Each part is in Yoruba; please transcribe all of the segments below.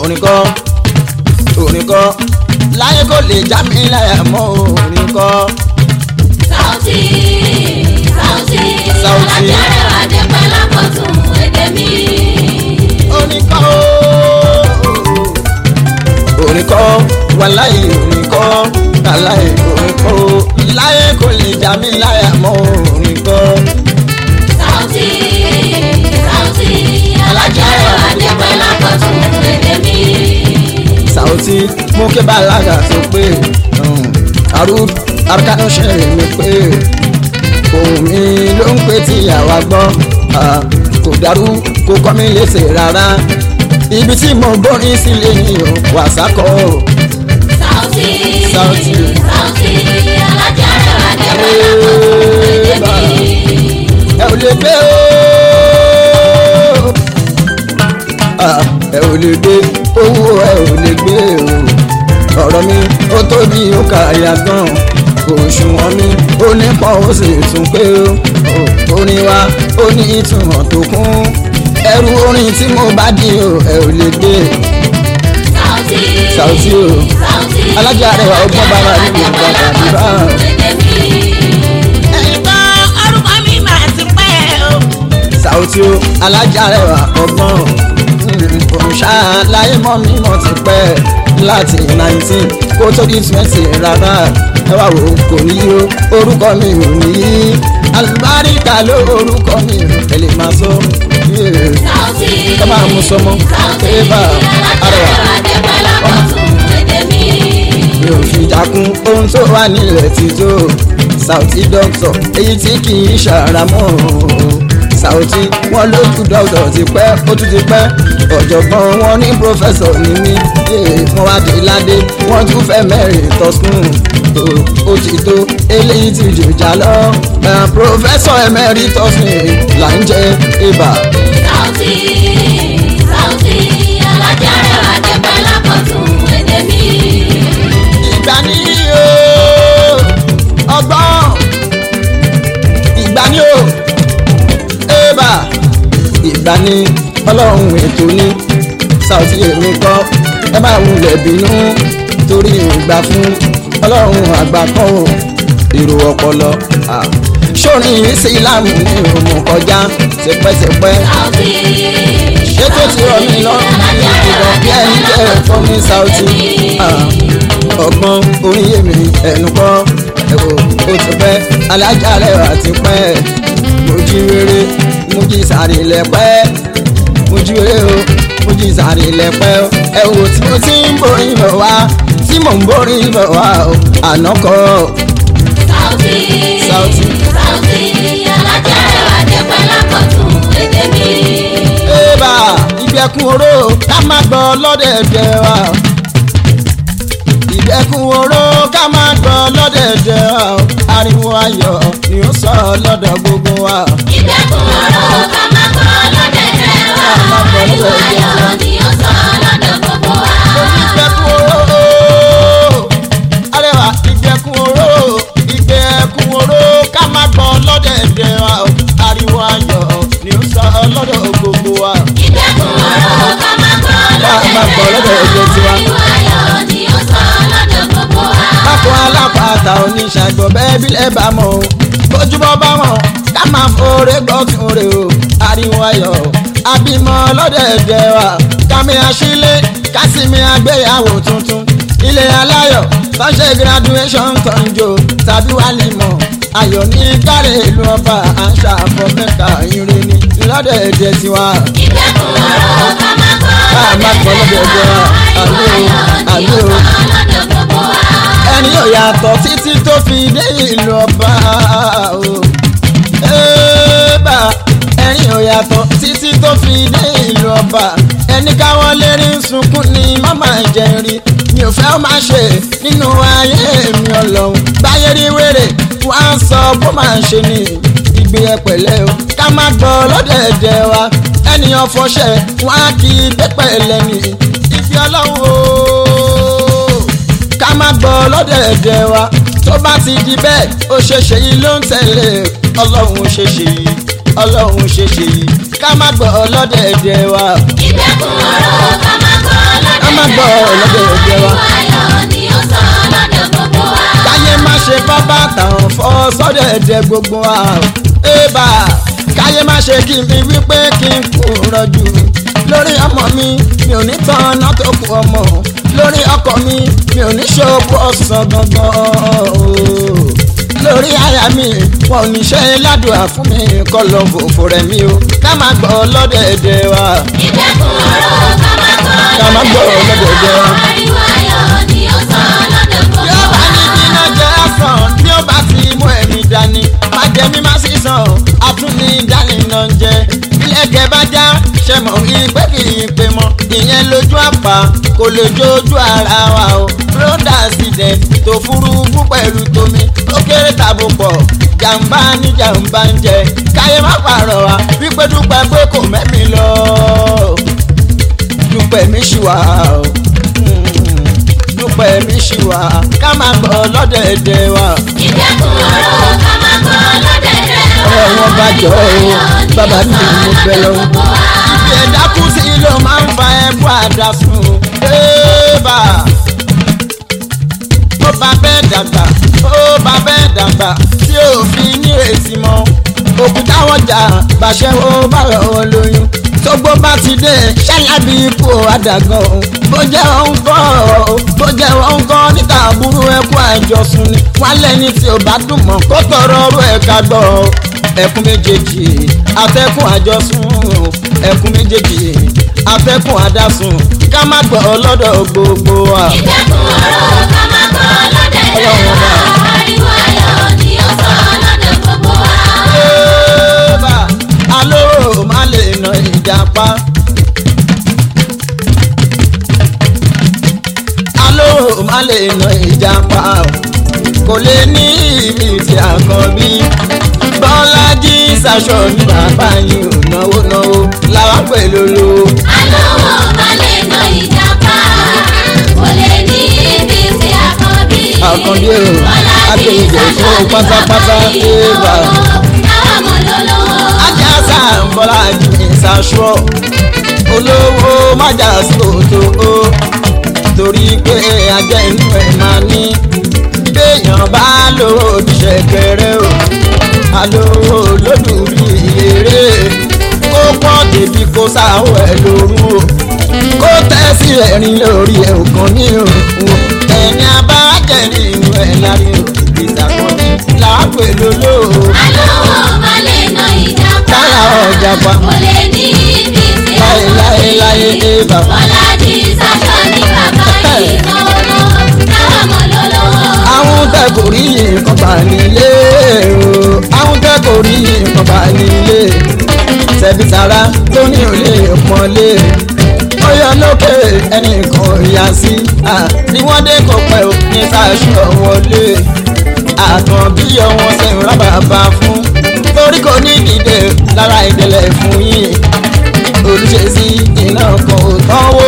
orin kọ́ orin kọ́ láyé kò lè já mi láyà mọ́ orin kọ́ Sauti, Sauti, Sauti. alájà rẹwà dé pẹ́ lápọ̀tún èdè mi. orin kọ́ orin kọ́ wàláyé orin kọ́ wàláyé orin kọ́ láyé kò lè já mi láyà mọ́ orin kọ́ Sauti, Sauti, alájà rẹwà dé pẹ́ lápọ̀tún èdè mi. Sauti mú kí balaga tó pé àrùn arkanu ṣe mi pé ohun mi ló ń pè tí àwa gbọ́ ah, kò dàrú kò kọ́ mi léṣe rárá ibi tí mo gbórin sílé ni o wàsákọ̀ o. Sauti, Sauti. Sauti, alájà rẹwà dé pẹ́ lápọ̀tún èdè mi. ẹ ò lè gbé o Ah, ẹ ò lè gbé owó ẹ ò lè gbé o ọ̀rọ̀ mi ó tóbi ó kàyà gan òṣùwọ̀n mi ó nípọn ó sì tún pé o orin wa ó ní ìtumọ̀ tó kún ẹrù orin tí mo bá di o ẹ ò lè gbé Sauti, Sauti o. Sauti, Alájà rẹwà ọgbọ́n bàbá mi kò gbọ́ tàbí bá. ẹ̀gbọ́n orúkọ mi máa ti pẹ́ o. Sauti o alájà rẹwà ọgbọ́n òrùṣà láyé mọ́ mímọ́ ti pẹ́ láti nineteen kó tó di twenty rárá ẹ wá wò ó kò ní yó orúkọ mi ò ní yí alùbáríkà ló orúkọ mi ò tẹ̀lé máa sọ yeah. ẹ máa mú sọmọ eva arẹwà mi ò fi jákun ohun tó wà nílẹ̀ ti tó Sauti doctor èyí tí kì í ṣàràmọ́ Sauti wọn lójú doctor ti pẹ́ ó tún ti pẹ́ ọ̀jọ̀gbọ́n wọn ní professor ní mí eh, wọn wá dé ládé wọn tún fẹ́ mẹ́rin tọ́sùn ó ti tó eléyìí ti jòjà lọ Eh, professor emeritus ni là ń jẹ ibà ìgbà ní o ọgbọ́n ìgbà ní o ébà ìgbà ní ọlọ́run ètò ní Sauti èmi kọ́ ẹ máa wulẹ̀ bínú torí ìgbà fún ọlọ́run àgbà kan o èrò ọpọlọ ah. sórin ìsìlámù ní òmù kọjá tipẹ́tipẹ́ ṣé tó ti rọ mí lọ́rùn ní ìdìbò bí ẹni jẹ́ ẹ̀fọ́ ní Sauti ah. ọgbọ́n orin yèmí ẹnu kọ́ ẹ̀wò ó ti pẹ́ alájà rẹwà ti pẹ́ mo jí rere mo jí sàrí lẹ́pẹ́ mo jí rere o mo jí sàrí lẹ́pẹ́ o ẹ̀wò tí mo ti ń borí bọ̀ wá tí mò ń borí bọ̀ wá o àná kọ́ Sauti. ébà ìgbẹ́kun oró ká má gbọ́ lọ́dẹ̀ẹ̀dẹ̀ wa ìgbẹ́kun oró ká má gbọ́ lọ́dẹ̀ẹ̀dẹ̀ wa ariwo ayọ̀ ni ó sọ lọ́dọ̀ gbogbo wa. Ìgbẹ́kùn ọ̀rọ̀ ká má gbọ́ lọ́dẹ̀dẹ̀ wá. Ìwà ayọ̀ ni ó sọ lọ́dọ̀ gbogbo wa. ìgbẹ́kun oró arẹwà ìgbẹ́kun oró ìgbẹ́kun oró ká má gbọ́ lọ́dẹ̀ẹ̀dẹ̀ wa ariwo ayọ̀ ni ó sọ lọ́dọ̀ gbogbo wa. Ìgbẹ́kùn ọ̀rọ̀ ká má gbọ́ Ká má gbọ́ lọ́dẹ̀ẹ̀dẹ̀ tiwa. Ìwà ayọ̀ ni ó sọ lọ́dọ̀ gbogbo wa. Akọ alápàtà oníṣàgbọ̀ bẹ́ẹ̀ bílẹ̀ bá mọ̀ o. Bójúbọ́ bá mọ̀ ká máa fòrè gbọ́tún rè o. Ariwo ayọ̀ abímọ lọ́dẹ̀ẹ̀dẹ̀ wa. Kámi aṣílé kásìmí àgbéyàwó tuntun. Ilé aláyọ̀ fáṣẹ graduation tọ́njọ tàbí wálìmọ̀. Ayọ̀ ní kárẹ̀ ìlú ọba àṣà àfọ̀mẹ́ta ìrìn ní lọ́dẹ̀ẹ̀dẹ̀ tiwa. Ìgbẹ́kùn ọ̀rọ̀ ká má gbọ́ Ká má gbọ́ lọ́dẹ̀ẹ̀dẹ̀ wa. Àmì o, àmì o lọ́dọ̀ gbogbo wa. ẹni yóò yàtọ̀ títí tó fi dé ìlú ọba o. Ẹ́ẹ́bà ẹni yóò yàtọ̀ títí tó fi dé ìlú ọba. ẹni káwọn lérí ń sunkún ni màmá jẹrí mi ò fẹ́ ó máa ṣe nínú ayé mi ọlọ́run. báyé rí wèrè wá ń sọ bó máa ṣe ni ìgbé ẹ pẹ̀lẹ́ o ká má gbọ́ lọ́dẹ̀ẹ̀dẹ̀ wa ẹnìyàn fọṣẹ wọn á kí pẹ́pẹ́ lẹ́ni ìfi ọlọ́run o ká má gbọ́ lọ́dẹ̀ẹ̀dẹ̀ wa tó bá ti di bẹ́ẹ̀ ó ṣe ṣe yìí ló ń tẹ̀lé ọlọ́run ṣe ṣe yìí ọlọ́run ṣe ṣe yìí ká má gbọ́ lọ́dẹ̀ẹ̀dẹ̀ wa. Ìgbẹ́kùn ọ̀rọ̀ ká má gbọ́ lọ́dẹ̀dẹ̀ má gbọ́ ọlọ́dẹ̀dẹ̀ wa. ayọ̀ ni ó sọ lọ́dọ̀ gbogbo wa. káyé má ṣe bá bàtà ọ̀fọ́ sọ́dẹ̀dẹ̀ gbogbo wa. ébà káyé má ṣe kí n fi wípé kí n kú rọ̀jù. lórí ọmọ mi mi ò ní tán náà tó kú ọmọ. lórí ọkọ mi mi ò ní ṣòkò ọ̀sán gangan. ooo. lórí àyà mi wọn ò ní ṣe ládùúgbà fún mi kọ́ lọ fòfò rẹ̀ mi o. ká má gbọ́ ọlọ́dẹ̀dẹ̀ wa. ìdẹ́kun ọ̀rọ̀ ká má gbọ́ ká má gbọ́ ọlọ́dẹ̀dẹ̀ wa. ariwo ayọ̀ ni ó sọ lọ́dọ̀ gbogbo yóò bá wa. ní kíná jẹ́ ọ̀sán tí ó bá ti mú ẹ̀mí dání má jẹ mí má sì sàn àtúní dání náà ń jẹ ilẹ̀kẹ̀ bá já ṣe mọ̀ ìpè kì í pè mọ́ ìyẹn lójú àpá kò lè jójú ara wa o road accident tó furuufú pẹ̀lú tomi ó kéré tàbó pọ̀ jàǹbá ní jàǹbá ń jẹ káyé má pààrọ̀ wa wípé dúpẹ́ pé kò mẹ́mi lọ dúpẹ́ mi ṣì wà o. Mm dúpẹ́ mi ṣì wà ká máa gbọ́ lọ́dẹ̀ẹ̀dẹ̀ wa. ìdẹ́kun ọ̀rọ̀ ká má gbọ́ lọ́dẹ̀dẹ̀ wa. ọ̀rọ̀ wọn bá jọ ọ́ bàbá mi mo fẹ́ lọ. ibi ẹ̀dá kú sí ló máa ń fa ẹ̀bù àdásùn. ébà ó bá bẹ́ẹ̀ dàgbà ó bá bẹ́ẹ̀ dàgbà tí ò fi ní èsì mọ́. òkúta wọn jà bàṣẹ ó bá rọ̀ lóyún tógbó bá ti dé ṣálábì ipò àdàgàn bó jẹ́ òun kọ́ bó jẹ́ òun kọ́ níta àbúrò ẹkú àjọsùn ni wọ́n lẹ́ni tí ò bá dùn mọ́ kó tọrọ ọrọ̀ ẹ̀ka gbọ́ ẹkún méjèèjì afẹ́kùn àjọsùn ẹkún méjèèjì afẹ́kùn àdásùn ká má gbọ́ lọ́dọ̀ gbogbo wa. ìdẹ́kun ọ̀rọ̀ ká má gbọ́ lọ́dẹ̀dẹ̀ Ọlọ́run wa. ọba. ariwo ayọ̀ ni ó sọ lọ́dọ̀ gbogbo wa. Ébà, alóró má lè nà ìjàpá. alóró má lè nà ìjàpá o. kò lè ní ibi tí a kàn bí. bọ́lájí ṣaṣọ ní bàbá yìí ò náwó náwó làwọn pẹ̀lú lo. alówó má lè ná ìjàpá kò lè ní ibi tí àkànbí. Àkànbí o, Bọ́lájí akéwìjẹ fún ṣaṣọ pátápátá, ní ébà. bàbá yìí náwó mọ̀ lọ́lọ́wọ́. ajá sàǹbọ̀lá jì ṣaṣọ olówó májà sí òtò o torí pé ajá inú ẹ̀ máa ní béèyàn bá lówó oníṣẹ́ kẹrẹ o alówó lódù bí eré kó pọ̀ débi kó sáwọ́ ẹ̀ lórun o kó tẹ́ sí ẹ̀rín lórí ẹ̀ òkan ní òun ẹni abájẹ́ nínú ẹ̀ lárí o ìsàkọ́ni làápẹ̀ lóló alówó má lè ná ìjàpá táyà ọjà pa kò lè ní ibi tí láyé láyé láyé ébà. Bọ́lájí ṣaṣọ ní bàbá yìí náwó náwó mọ̀ lọ́lọ́wọ́. àwọn tẹ kò rí nǹkan bá nílé o àwọn tẹ kò rí nǹkan bá nílé ṣebí tara tó ní òlé pọ́nlé ó yọ lókè ẹnìkan ò yá sí à, ni wọ́n dé kó pẹ́ ò ní sáṣọ wọlé àtàn bí ọwọ́n ṣe ń rábàbà fún torí kò ní dìde lára ìdẹ̀lẹ̀ fún yín olùṣèṣì iná kan ò tánwó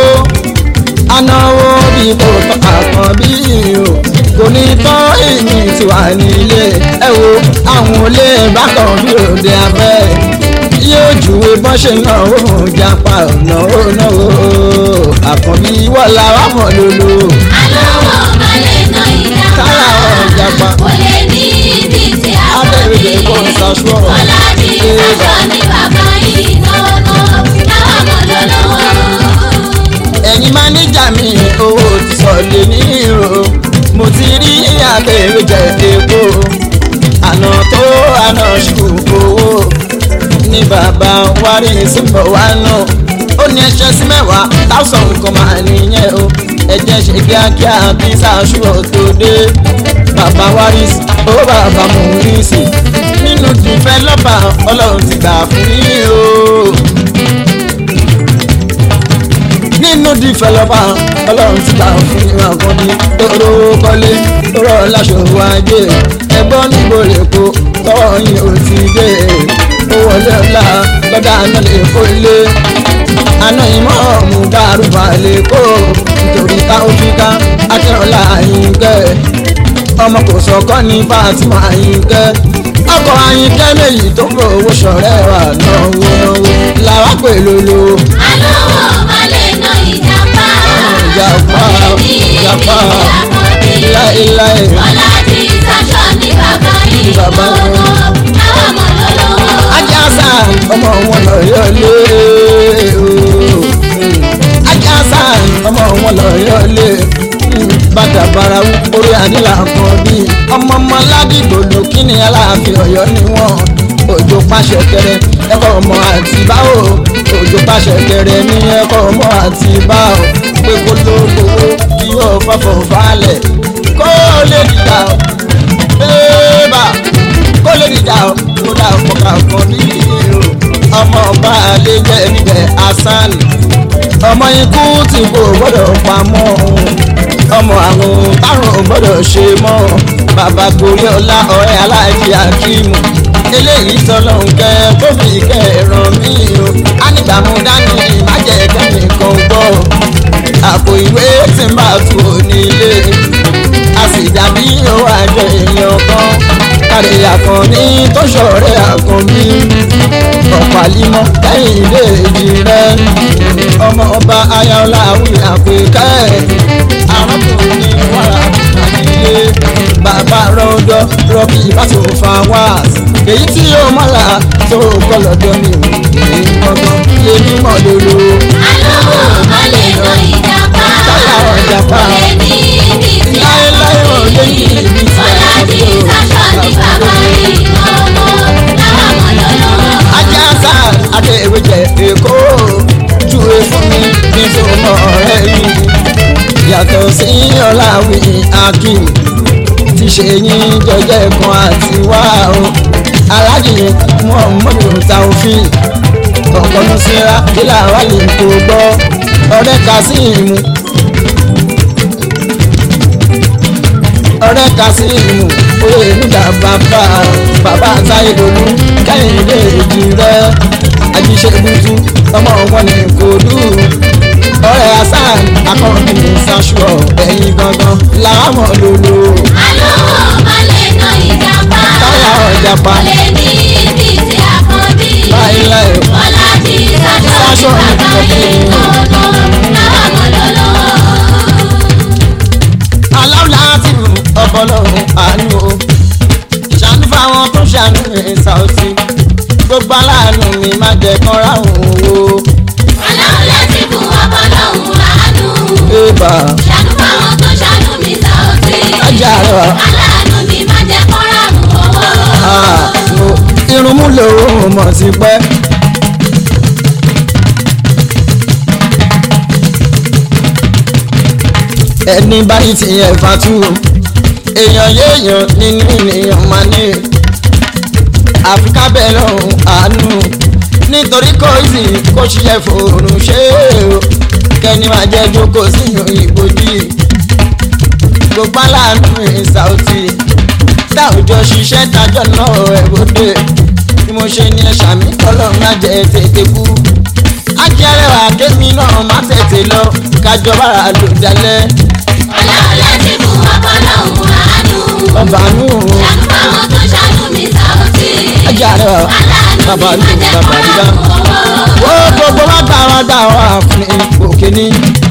anáwó bí kò tán àkàn bí o kò ní tán èyí tí wà nílé ẹ wo àwọn olè bákan bí òde abẹ́ yóò júwe bọ́n ṣe náwó japa náwó náwó àkànbí wọ́lá wà mọ̀ lólo alówó má lè ná ìjàpá táyà wọn japa kò lè ní ibi tí àkànbí. abẹ́rẹ́ kò ń ṣaṣọ Bọ́lájí ṣaṣọ ní bàbá yìí náwó náwó mọ̀ lọ́lọ́wọ́. ẹ̀yin máníjà mi owó ti sọ̀lẹ̀ ní ìró mo ti rí abẹ́rẹ́ jẹ epo àná tó àná ṣù owó ní bàbá wárí síbọ̀ wá náà ó ní ẹṣẹ́ sí mẹ́wàá táwọn nǹkan máa nìyẹn o ẹ̀jẹ̀ ṣe kíákíá bí sàṣùrọ̀ tó dé bàbá wárí sí ó bàbá mú rí sí nínú tìfẹ́ lọ́ba ọlọ́run ti gbà fún yín o nínú dìfẹ̀lọ́pà ọlọ́run ti gbà fún ìwà kan ní tóró kọ́lé tóró láṣọwọ́ ajé ẹgbọ́n níbo lè kó tọ́wọ́ yín ò ti dé ó wọlé ọ̀la lọ́dà náà lè kó ilé àná ìmọ̀ ọ̀mù dárúbà lè kó nítorí táwọn fi ká akẹ́rọ̀lá àyínkẹ́ ọmọ kò sọ̀kọ́ ní Fatima àyínkẹ́ ọkọ̀ àyínkẹ́ méjì tó fowó ṣọ̀rẹ́ wà náwó náwó làwọn pè lólo alówó má lè ná ìjàpá ìjà bàbá owó wọn. táwọn ọmọ lọ́lọ́wọ́. ajásá ọmọ wọn lọ yọlé ooo ajásá ọmọ wọn lọ yọlé bàtà barawu orí àdìlà kan bí ọmọ ọmọ ládìgbò ló kíni aláàfin Ọ̀yọ́ ni wọn òjò pàṣẹ kẹrẹ ẹkọ ọmọ àti báwo òjò pàṣẹ kẹrẹ ní ẹkọ ọmọ àti báwo pé kó ló gbowó kí yóò fọfọ falẹ̀ kó lè dìgbà bébà kó lè dìjà kó dà pọ̀kà kan nílé o ọmọ ọba alẹ́ jẹ́ níbẹ̀ hasan ọmọ ikú tí kò gbọ́dọ̀ pamọ́ ọmọ àrùn tárùn ò gbọ́dọ̀ ṣe mọ́ bàbá gorí ọlá ọ̀rẹ́ aláàjì akíìmù eléyìí tọ́lọ́hún kẹ́ tó fi kẹ́ ràn mí o ánìgbàmú dání májẹ̀ kẹ́nìkan gbọ́ àpò ìwé tí ń bá tu onílé a sì dàbí owó àjọ èèyàn kan kárí àkànní tó ṣọ̀rẹ́ àkànbí ọ̀pọ̀ àlímọ́ lẹ́yìn ilé èjì rẹ̀ ọmọ ọba ayọ̀lá àwìn àpèkẹ́ arákùnrin wàrà àdìyẹ bàbá rọ́dọ̀ rọ́bì ìbátò fawaz èyí tí yóò mọ́ra tó kọ́ lọ́dọ̀ mi ò ní gbọ́ngàn èmi mọ̀ lólo alówó má lè lọ ìjàpá. Táyà ọ̀jàpá. kò lè ní ibi tí a láéláé ò lè ní ibi tí a Bọ́lájí sáṣọ ní bàbá rí ọmọ táwọn ọmọ lọ́lọ́wọ́. ajá sá adéwéjẹ èkó júwe fún mi kí n tó mọ ọ̀rẹ́ mi yàtọ̀ sí ọ̀làwí akim ti ṣe yín jẹjẹ kan àti wá o aládìyẹ muhammadu taofin ọ̀pọ̀lọpọ̀ síra kílà wà lè kó gbọ́ ọ̀rẹ́ kásíìmù ọ̀rẹ́ kásíìmù oyè nígbà bàbá bàbá táyé lolú kẹ́hìndé èjì rẹ̀ ajíṣẹ́bùtù ọmọ wọn ní kòdú ọ̀rẹ́ hasan akọ́ni sasuọ ẹ̀yìn gangan làwọn lòlò alówó má lè lọ ìjàpá. Táyà ọ̀jàpá. kò lè ní ibi tí a kàn bí. láéláé Bọ́lájí sáṣọ Sáṣọ ní ní bàbá rí bàbá ọmọ táwọn ọmọ lọ́lọ́wọ́. aláwọ̀ láti rù ọ̀pọ̀lọ́run àánú o ṣàánú fáwọn tó ṣàánú rẹ̀ Saoty gbogbo aláàánú mi má jẹ́ kán ráhùn owó Ọlọ́run láti fún ọkọ lọ́hùn àánú. bébà Ṣàánú fáwọn tó ṣàánú mi Saoty. ajá rẹ̀ Aláàánú mi má jẹ́ kọ́ràmù owó. wá irun mú lòun mọ̀ sí pẹ́. ẹni báyìí ti yẹ fatu èèyàn yéèyàn nínú ènìyàn máa ní àfikà bẹ́ẹ̀ lọ́hùn àánú nítorí kò sí kó ṣiṣẹ́ fòrùn ṣe o kẹ́ni máa jẹ́ jókòó sínú ìbòjì gbogbo aláàánú ẹ̀ Saoty tá òjò ṣiṣẹ́ tájọ́ náà ẹ̀ bóde bí mo ṣe ní ẹ̀ṣà mi kọ́lọ́run má jẹ́ tètè kú ajẹ́rẹ́wà kémi náà má tètè lọ kájọba lò dalẹ̀ Ọlọ́run láti fún ọkọ lọ́hùn àánú. ọba nù Ṣàánú fáwọn tó ṣàánú mi Saoty. ajẹ́rẹ́wà bàbá Aláàánú nù mi má jẹ́ bàbá dídá kọ́ràmù owó. ó gbogbo wa gbà wá gbà wá fún òkè ní.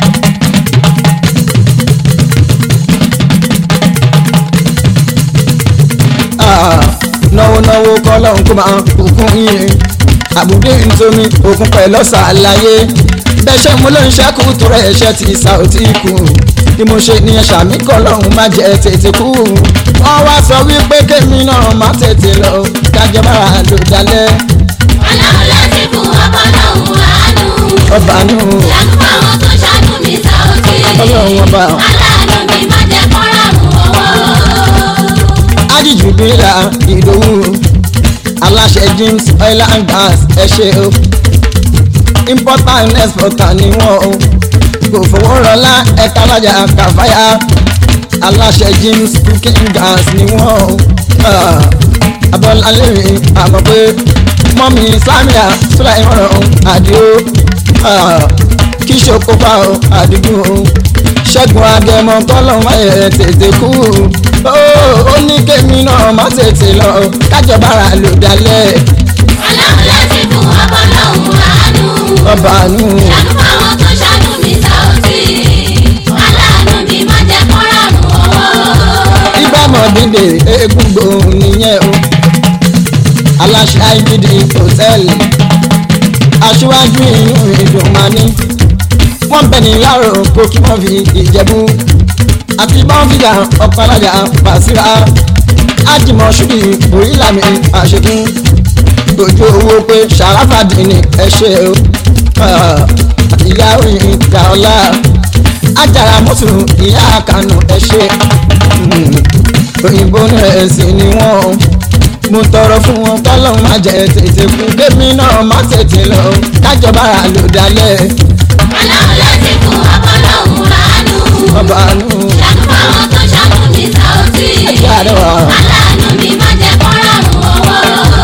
Ah, náwó náwó kọ́lọ́hún kó máa òkun yìí àbúdé nítorí òkun pẹ̀lú ṣàlàyé bẹ́ṣẹ̀ mo ló ń ṣẹ́kù tó rẹ̀ ẹ̀ṣẹ̀ ti Saoty kù bí mo ṣe ní ẹ̀ṣà mi kọ́lọ́hún má jẹ́ tètè kú wọ́n wá sọ wípé kémi náà má tètè lọ kájọ máa lò dalẹ̀ Ọlọ́run láti fún ọkọ lọ́hùn àánú. ọba nù Ṣàánú fáwọn tó ṣàánú mi Saoty. ọlọ́run ọba. Aláàánú mi má jẹ́ kọ́ràmù owó. ájìjù bíra ìdòwú aláṣẹ james oil and gas ẹ ṣe o importer and exporter ni wọn o kò fowó rọlá ẹ̀ka alájà kàfáyà aláṣẹ james cooking gas ni wọn o Ah, abọ́lálẹ́rìn àmọ́ pé mọ́mí samia sulaimọ̀ràn àdìo Ah, kí ṣokópa o àdìgún o ṣẹ́gun agẹmọ kọ́lọ́hún ayẹ tètè kú ó ó ní kémi náà má tètè lọ kájọba ara lò dalẹ̀ Ọlọ́run láti fún ọkọ lọ́hùn àánú. ọba àánú Ṣàánú fáwọn tó ṣàánú mi Saoty. Aláàánú mi má jẹ́ kọ́ràmù owó. ìbámu ọdúndé eégún gbòòrùn nìyẹn o aláṣẹ IGD hòtẹ́ẹ̀lì aṣíwájú inú ìdùn máa ní wọ́n bẹ̀ ní láàrọ̀ kó kí wọ́n fi ìjẹ̀bú àti bọ́ǹfìdà ọ̀pálájà pàṣírà ájìmọ̀ ṣùgbì orílàmì àṣekún dojú owó pé ṣàràfàdì ni ẹ ṣe o ìyá òyìn ìjà ọlá ajára mọ́tò ìyá kanu ẹ ṣe òyìnbó rẹ̀ sì ni wọ́n mo tọrọ fún wọn kọ́lọ́n má jẹ́ tètè kú kémi náà má tètè lọ kájọba rà ló dalẹ̀ Ọlọ́run láti fún ọpọlọ́hún ránú. ọba nù Ṣàánú fáwọn tó ṣàánú ní Saoty. ẹgbẹ́ àdéhùn. Aláàánú mi má jẹ́ kó rọrùn owó.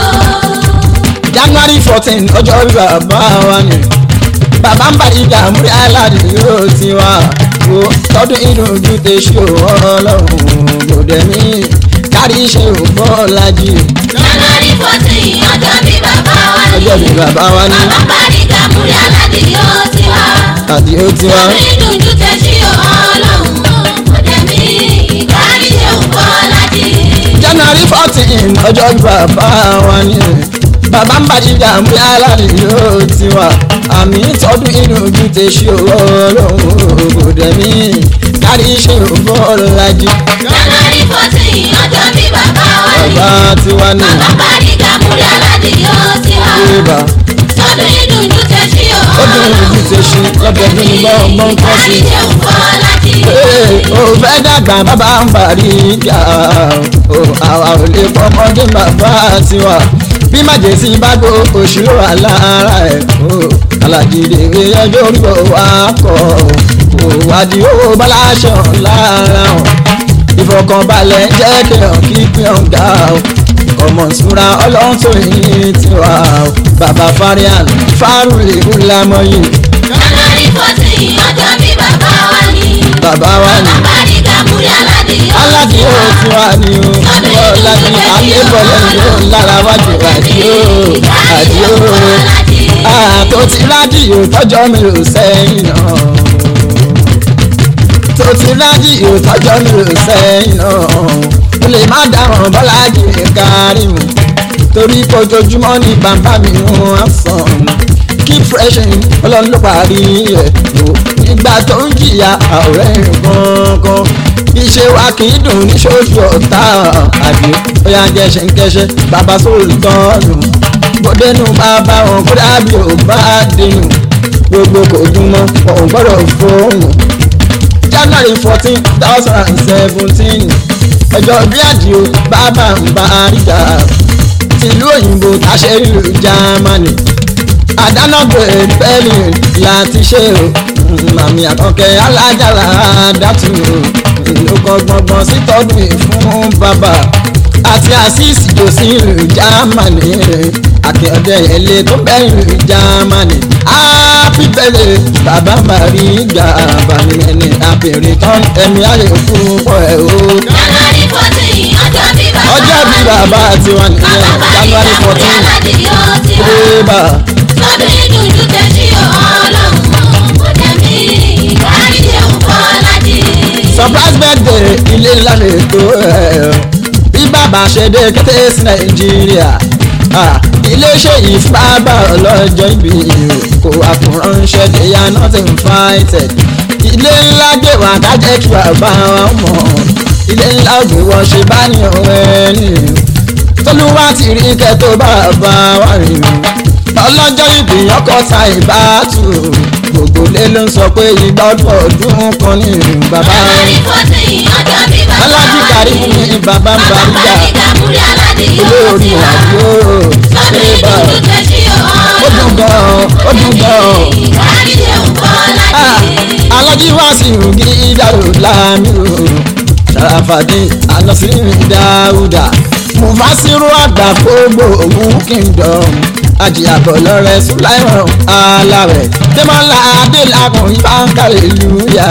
january fourteen ọjọ́ orí bàbá wa ni bàbá ń bá ìjà múrí aláàdì yóò ti wá wo tọdún inú ojú tẹ ṣe ọlọ́run gbòdẹ mí kárí iṣẹ́ ògbọ́ ọ̀làjì January fourteen ọjọ́ bí bàbá wa ní. ọjọ́ bí bàbá wa ni Bàbá parí Gàmúrí Aládì yóò ti wá. àti ó ti wá Orí dùnjú tẹ sí ọlọ́run. Kò dẹ̀ mí kárí ṣe òkú ọ̀làjì. january fourteen ọjọ́ bí bàbá wa ni bàbá ń bá ìjà múrí aláàdì yóò ti wá àmì tọdún inú ojú tẹ ṣe ọlọ́run gbòdẹ mí kárí iṣẹ́ ògbọ́ ọ̀làjì January fourteen ọjọ́ bí bàbá wa ní. bàbá tiwa ni Bàbá parí Gàmúrí Aládì yóò ti wá. ìbá. Sọ́dún ìdùnjú tẹ sí ó dùn ọlọ́run. ojú ti ṣe lọ́dọọdún ní gbọ́ngbọ́n kọ́ sí. Kárí ṣe òkú ọ̀làjì. Ee, ó fẹ́ dàgbà bàbá ń bàrí ìjà o àwa ò lè fọmọdé bàbá tiwa bí màjèsí bá gbó òṣìlò alára ẹ̀ o alájìdè ẹjọ́ orí ò wá kọ̀ o wádìí owó báláṣọ lára ọ̀ ìfọkànbalẹ̀ jẹ́ kéèyàn kí kéèyàn ga o ọmọ ìṣúra ọlọ́run tó yìn tiwa o bàbá farian fárúlẹ̀ ńlámọ́yìn January fourteen ọjọ́ bí bàbá wa ní. bàbá wa ni. Bàbá parí Gàmúrí Aládì yóò aládì ti ó wá. ti wá ní o ọlọ́dún alébọ̀lẹ̀ ló lára wájú àdìó àdìó àtò ti rádìó tọ́jọ́ mi ò sẹ́yìn náà tó ti rádìó tọ́jọ́ mi ò sẹ́yìn náà mo lè má dáhùn bọ́lájì kárí mu torí kojoojúmọ́ ní bàbá mi ń sàn keep fresh ọlọ́run ló parí ẹ̀ o nígbà tó ń jìyà ọ̀rẹ́ gangan iṣẹ́ wa kì í dùn ní ṣoṣù ọ̀tá àbí bóyá jẹ́ṣẹ̀ ń kẹ́ṣẹ́ bàbá sóòlù tọ́lù bọ́dẹ́nu bàbá wọn kó dàbí ò bá dénú gbogbo kò dùn mọ́ wọn ò gbọ́dọ̀ fóònù january fourteen thousand and seventeen ọjọ́ bí àdìo bàbá ń bá àríjà tìlú òyìnbó tàṣẹ ìlú germany àdánàgbè pẹ́ẹ́lì láti ṣe o màmí àkànkẹ́ alájàlá dátù ìlú kan gbọ̀ngbọ̀n sí tọ́dún fún bàbá àti àṣìṣì tó sí ìlú germany àkẹ́ọ̀dẹ ẹ̀lẹ́ tó bẹ́ ìlú germany happy birthday bàbá maria bàmí ẹni àbẹ̀rẹ̀ tán ẹ̀mí ayé fún pọ̀ ẹ̀ o January fourteen ọjọ́ bí bàbá ọjọ́ bí bàbá tiwa nìyẹn Bàbá parí january Gàmúrí fourteen Aládì yóò ti wá. rébà. Sọ́dún ìdùnjú tẹ sí ọlọ́run. Kò dẹ̀ mí kárí ṣe òkú ọ̀làjì. surprise birthday ilé ńlá lè tó ẹ̀ bí bàbá ṣe dé kété sí nàìjíríà Ah, iléeṣẹ́ yìí fún bàbá ọlọ́jọ́ ìbí kò àkùránṣẹ́ they are not invited ilé ńlá gbé wá ká jẹ́ kí bàbá wa mọ̀ ilé ńlá gbé wọ́n ṣe bá ní ọ̀rẹ́ ni tolúwa ti rí kẹ́ tó bàbá wa rìn ọlọ́jọ́ ìbí ọkọ̀ ta ìbátú gbogbo lé ló ń sọ pé ìgbà ọdún ọdún kan ní bàbá January fourteen ọjọ́ bí bàbá alájí wa kárí ní. ní bàbá ń Bàbá bàríjà parí Gàmúrí Aládì yóò olórí ti wá. àdúró Sọ́dún ṣébà ìdùnjú tẹ sí ó dùn ọlọ́run. gan ó dùn gan Kárí ṣe òkú Ah, ọ̀làjì. alájí wá sí ìrùgí ìdárò láàmì o sàràfàdé ànásírí dáúdà mufasiru àgbà gbogbo òun kingdom àjìyàbọ̀ lọ́rẹ́ sùláìmọ̀ alárẹ̀ tẹ́mọ́lá adélakùn ìbáńkàlẹ̀ lùyà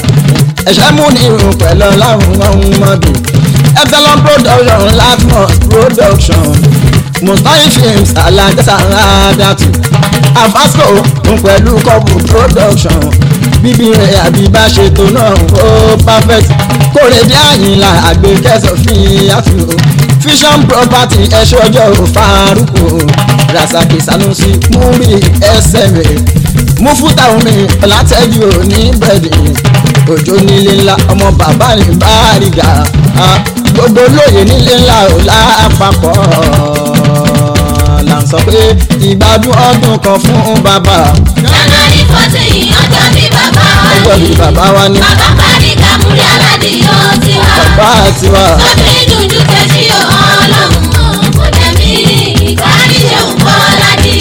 ẹ̀ṣẹ́ mú ní irun pẹ̀lú ọlọ́run ọ̀hún mọ́bì epsilon production latmos production mustahi films alájẹsára dàtú afasco ń pẹ̀lú kọ́pù production bíbí rẹ̀ àbí bá ṣètò náà ó perfect kórèdé àyìnlá àgbékẹ́sọ̀ fi àfihàn vision property ẹ̀ṣọ́ ọjọ́ faruku rasaki sanusi múri ẹsẹ̀ rẹ̀ mufuta omi látẹ́jú òní bẹ̀rẹ̀ òjò nílé ńlá ọmọ bàbá ní báríga ah, gbogbo lóye nílé ńlá ò lápapọ̀ là ń sọ pé ìgbádùn ọdún kan fún bàbá January fourteen ọjọ́ bí bàbá wa ọjọ́ ní. bí bàbá wa ní Bàbá parí kàmúrí aládé yóò ti wá. bàbá tiwa Sọ́bí dùndú tẹ̀sí ọlọ́run kò tẹ̀mí ìkárí ṣe ń bọ́ ládì.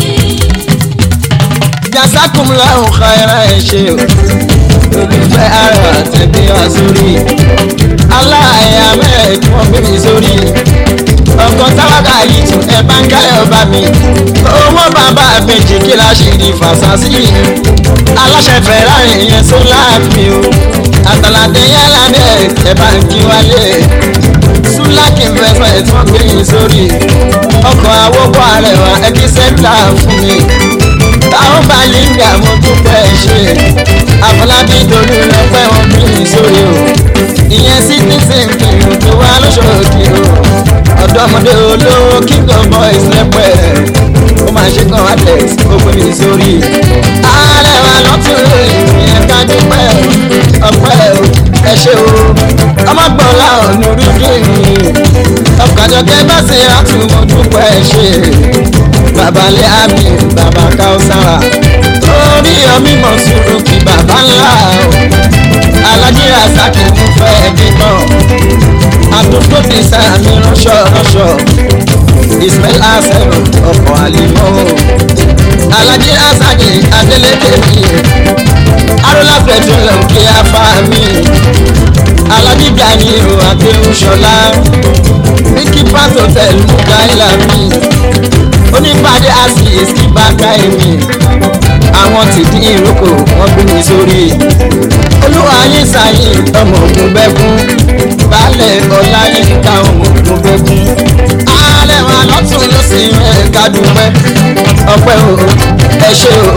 jasakumla ọ̀kàrà ẹ̀ ṣe o olùfẹ́ ara tẹ̀gbẹ́ wa sórí aláàyà mẹ́ẹ̀ẹ́dì wọ́n gbé mi sórí ọkọ̀ tálákà yìí tún ẹ bá ń káyọ̀ bá mi owó bàbá àbèjì kí la ṣe di fàṣásí aláṣẹ fẹ̀rẹ̀ yẹn só láàmì o àtàlàdé yálà bẹ́ẹ̀ ẹ bá ń kí wálé sulaki investment wọ́n gbé yín sórí ọkọ̀ àwòkọ́ àrẹwà ẹbí sẹ́ńtà fún mi táwọn bá língà mo dúpẹ́ ṣe àfọlábí torí lọ́pẹ́ wọn bí mi sórí o ìyẹn citizen kìlú tó wá lóṣooṣì o ọ̀dọ́mọdé olówó king of boys lẹ́pẹ́ ó máa ṣe kan alex ó gbé mi sórí àrẹwà lọ́tún ìyẹn ká dúpẹ́ ọpẹ́ o ẹ ṣe o ọmọgbọ́nlá ọ̀nà orí kìíní ọkàjọkẹ́ bá ṣe àtúmọ̀ dúpẹ́ ṣe babalẹ̀ àmì bàbá káwùsára orí ọmí mọ̀ sùúrù kí bàbá ńlá o alájí rasaki ń fẹ́ bímọ àdúgbò ti sàmì ránṣọ ránṣọ ismail hasan ọkọ̀ àlìmọ́ alájí rasaki adélèké mi arúlá petroleum kí a fa mi alájí gani o àgbéhùnsọlá mickey pat hotel mukaila mi onípàdé asis kí bàbá èmi àwọn ti dín ìrókò wọn gbé mi sórí olúwa yín sáyìn ọmọ ògùn bẹ́kún baálẹ̀ ọlá yín ká ọmọ ògùn bẹ́kún ààrẹ wa lọ́tún ló sì rẹ̀ kádùpẹ́ ọpẹ́ o ẹ ṣé o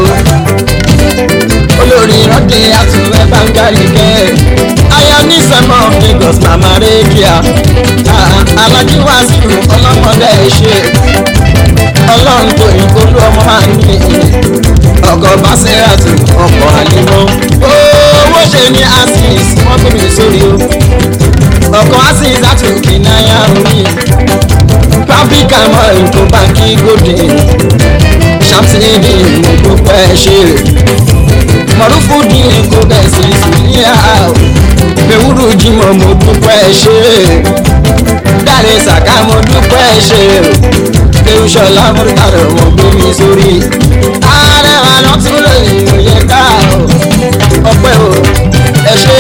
olórí ìrántí àtúnwẹ́ bangari kẹ́ aya ní sẹ́mọ̀ Lagos mama rédíà alájí wàásù ọlọ́mọdé ṣe ọlọ́run tó ìgbólú ọmọ máa ń ní ọkọ̀ bàṣẹ́ràtù ọkọ̀ àlìmọ́ owó ṣe ní asis wọ́n gbé mi sórí o ọkọ̀ asis àtúnkì náírà orí pápíkà mọ́ ètò báńkì gòdè ṣàtìlẹ́dì mo dúpẹ́ ṣe mọ̀rúfù dín kó bẹ̀sì sílíà ewúro jimọ̀ mo dúpẹ́ ṣe dáre sàká mo dúpẹ́ ṣe ewúṣọlá mọ́tàrà wọn gbé mi sórí ààrẹ wa lọ tún lè yẹ ká ọpẹ́ o ẹ ṣe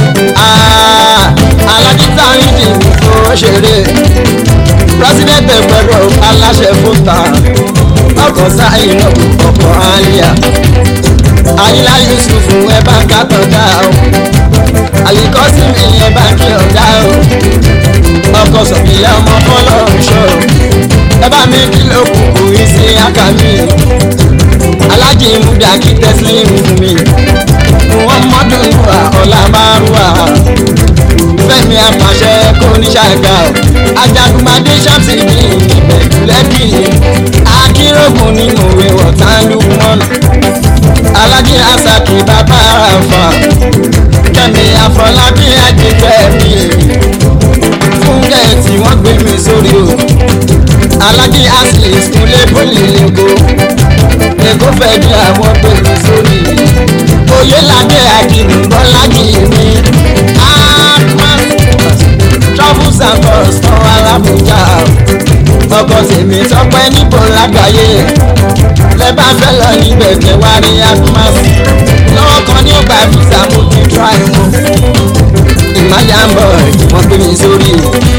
alájíta rídì fún ṣeré president ẹgbẹ̀rún aláṣẹ fúnta ọkọ̀ sáyìn náà ọkọ̀ àlìyá ayílá yusuf ẹ bá ń kàtàn dá o àyíkọ́sí mi ẹ bá ń kí ọ̀dá o ọkọ̀ sọ̀bìyà ọmọ fọlọ́run ṣọ́ ẹ bá mi kí ló kù kù í sí àkàmì alájì múdà kí tẹ́sílẹ̀ fún mi wọ́n mọ́dún wà ọ̀la márùwà fẹ́mi àpàṣẹ kò ní ṣàgà o ajagunmadé ṣàtì ní ìbẹ̀jú lẹ́kì akérògùn ní mòwe wọ̀tá lùmọ́nù alájí asaki bàbá àfà kẹ́mi àfọlábí àjẹkẹ́ mi fún gẹ̀ẹ́tì wọ́n gbé mi sórí o alájí asis kúnlé bólì lẹ́kọ́ lẹ́kọ́ fẹ́ bí àwọn gbé mi sórí oyè ládé àkìrì bọ́lájì mi akmas travels and tours tán alábùjá ọkọ̀ tèmi tọpẹ́ níbo lágbàáyé lẹ́bàá fẹ́ lọ níbẹ̀ kẹ́ wá rí akmas lọ́wọ́ kan ní ọgbà visa mo ti try wọn ìmájà ń bọ̀ wọ́n gbé mi sórí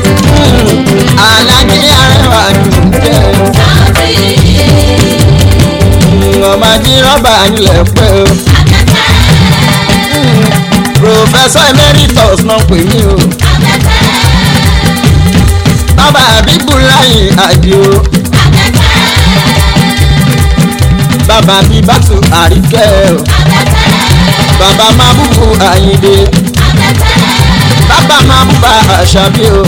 alájí arẹwà dùn jẹ́ ọmọ ají rọ́bà nílẹ̀ pẹ́ o professor emeritus náà pè mí o bàbá àbíkú láyé àdìo bàbá bíbátù àríkẹ́ o bàbá máa búbu àyíndé bàbá máa búba àṣàbí o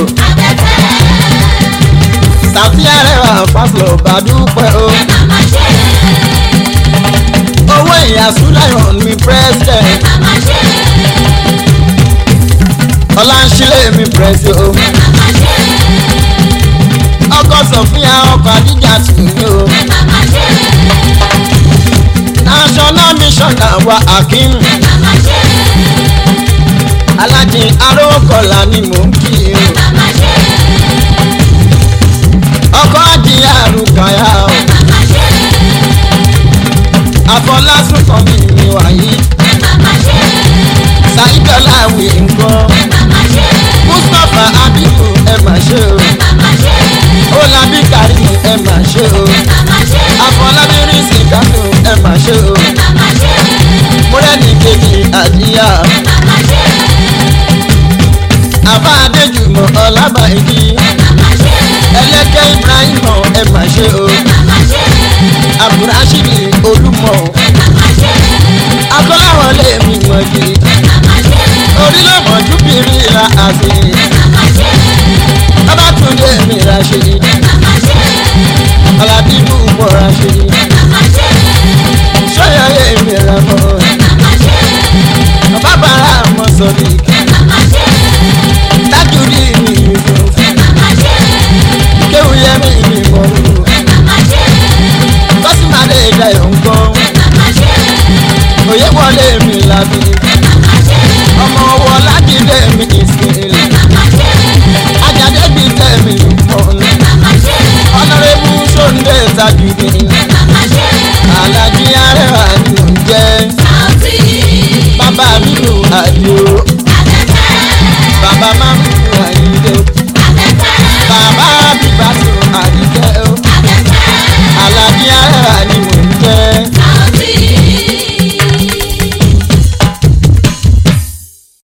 sàtí àrẹwà fásilọ bàdúpẹ́ o owó ìyàsú lion mi president ọláńṣílẹ̀ mi pẹ̀sì o ọkọ̀ sọ̀fíà ọkọ̀ àdíjà tù mí o national mission àwa akim alájí arówókọ̀lá ni mò ń kí o ọkọ̀ àdìyà àrùkàyà o àfọlásùn kan mi ni wàyí ṣàìdọ́là wì nǹkan mustapha abibu ẹ mà ṣe o olabi karim ẹ mà ṣe o afọlábí rísì kánò ẹ mà ṣe o múrẹ́nì kejì àdíyà àbá adéjùmọ̀ ọlábàáyí ẹlẹ́kẹ́ ibrahim ẹ mà ṣe o abdulrasheed olúmọ akọ́láwọlé mi wọ̀nyí orílẹ̀-èdè bírí ra àfi babatunde mi ra ṣe aládìbò mọ̀ ra ṣe sọ́yọ̀yẹ mi ra mọ́ bàbára mọ́ sọ́ni dájúdí mi yusuf kéwìyẹ mi mi mọ̀ lù kọ́símàdé ìdáyọ̀ ńkọ́ òye wọlé mi làbí ọmọ ọwọ́ lájídé mi ìsìnkú ajáde bíi tẹ̀mí mọ́nà ọ̀nàrẹ́bù sóńdé tajùdé alájí arẹwà